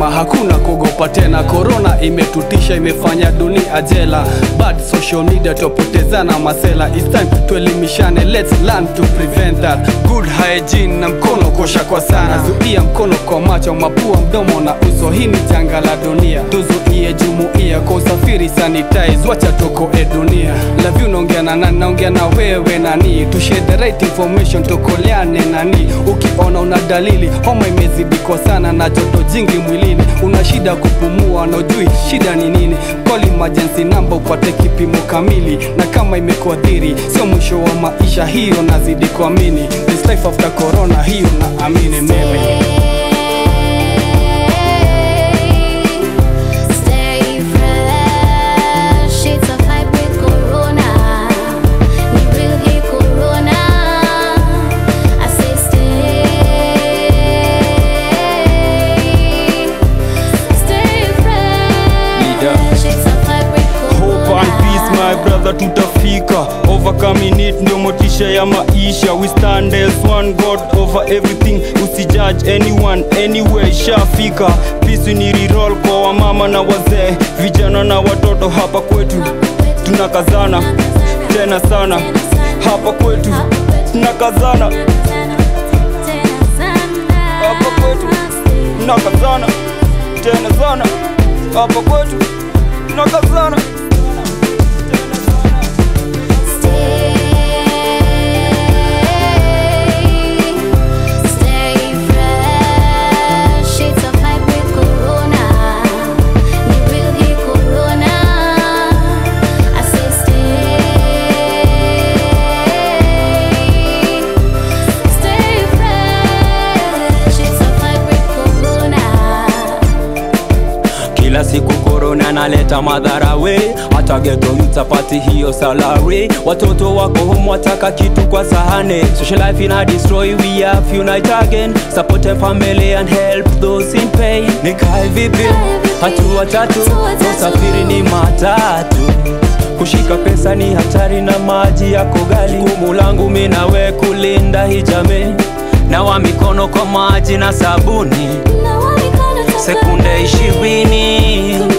kusema hakuna kuogopa tena. Korona imetutisha, imefanya dunia jela. Bad social media tupotezana masela. It's time tuelimishane, let's learn to prevent that. Good hygiene na mkono kosha kwa sana, zuia mkono kwa macho, mapua, mdomo na uso. Hii ni janga la dunia, tuzuie jumuia kwa usafiri, sanitize, wacha tukoe dunia. Love you, naongea na nani? Naongea na wewe nani? To share the right information, tukoleane nani? Ukiona una dalili homa imezidi kwa sana na joto jingi mwilini, una shida kupumua na ujui shida ni nini, call emergency number upate kipimo kamili, na kama imekuadhiri sio mwisho wa maisha, hiyo nazidi kuamini. This life after corona, hiyo na amini mimi. Stay fresh, it's a fight with corona. Ni real hii corona. I say stay, stay fresh. It's a fight with Hope and peace my corona. brother, tutafika overcoming it, ndio motisha ya maisha. We stand as one God over everything, usijudge anyone anywhere, ishafika. Peace ni reroll kwa wamama na wazee, vijana na watoto hapa kwetu tunakazana tena sana, hapa kwetu tunakazana, hapa kwetu tunakazana tena sana, hapa kwetu tunakazana. Stay fresh, it's a fight with corona. Ni real hii corona. I say stay, stay fresh, it's a fight with corona. Kila siku korona naleta madhara we, hata geto mtapati hiyo salary. Watoto wako home wataka kitu kwa sahane, social life ina destroy, we have unite again, support them family and help those in pain. Nikae vipi? Hatua tatu, usafiri ni matatu Kushika pesa ni hatari na maji yako gali. Jukumu langu mimi nawe kulinda hii jamii, nawa mikono kwa maji na sabuni Nawa mikono tafadhali. sekunde ishirini